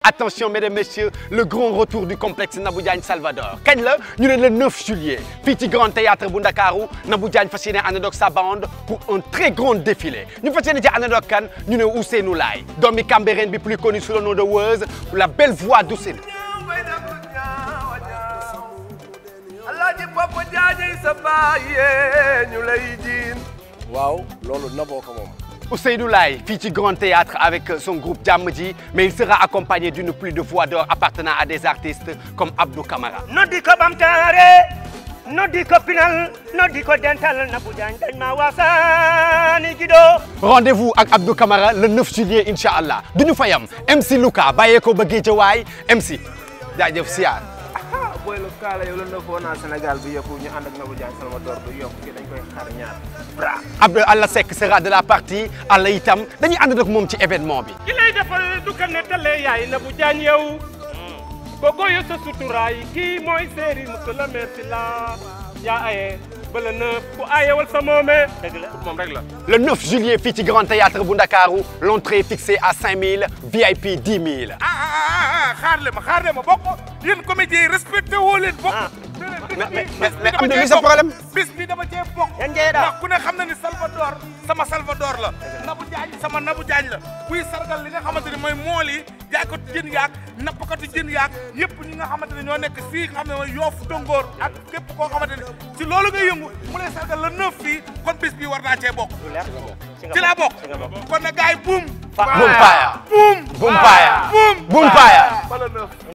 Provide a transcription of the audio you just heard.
Attention, mesdames, messieurs, le grand retour du complexe Nabou Diagne Salvador. kañ la ñu ne le 9 juillet fii ci Grand Théâtre bu Ndakaaru Nabou Diagne fas yéene ànd ak sa bande pour un très grand défilé ñu fas yéene ci ànd ak kan ñu ne Ousseynou Laye doomi Cambérène bi plus connu sous le nom de Weuz la belle voix d'Ousseynou. alaaji papa jaajëy sa baayee ñu lay jiin waaw loolu naboo ko moom Ousseynou Laye fii ci Grand Théâtre avec son groupe Jàmm Ji mais il sera accompagné d'une pluie de voix d'or appartenant à des artistes comme Abdou Camara. noddi ko ɓamtare noddi ko pinal noddi ko dental Nabou Diagne dañ ma wasaani jiɗo Rendez-vous ak Abdou Camara le 9 juillet incha allah du ñu fayam MC Luka bàyyee ko ba Guédiawaye MC jaajëf siyaar. booy lu kaala yow la na foo naa Sénégal bi yëpp ñu ànd ak Nabou Diagne Salvador du yokk ki dañ koy xaar ñaar bra Abdou Allah Seck sera de la partie Allah itam dañuy ànd ak moom ci événement bi. ki lay defal du ko nettale yaay Nabou Diagne yow gogo yo sa suturaay kii mooy séeri monsieur le maire si la yaa aye bala neuf ku ayewal sa moome dëgg la moom rek la Le 9 juillet fii ci Grand Théâtre bu Ndakaaru l'entrée est fixée à 5000 VIP 10 000. ah ah ah xaar le ma xaar le ma bokk yéen comédiens yi respecté woo leen bokk mais mais mais am na li sa problème. bis bi dama cee bokk yan jeeɗa ndax ku ne xam na ni Salvador sama Salvador la Nabou Diagne sama Nabou Diagne la buy sargal li nga xamante ni mooy mool yi jaaykatu jën yaak nappkatu jën yaak yëpp ñi nga xamante ne ñoo nekk fii nga xam ne mooy yoof dongoor ak képp koo xamante ni ci loolu ngay yëngu mu lay sargal la neuf fii kon bis bi war naa cee bokk ci laa bokk kon na gaay buum Boom Paya. buum Boom Paya. buum Boom Paya. bala neuf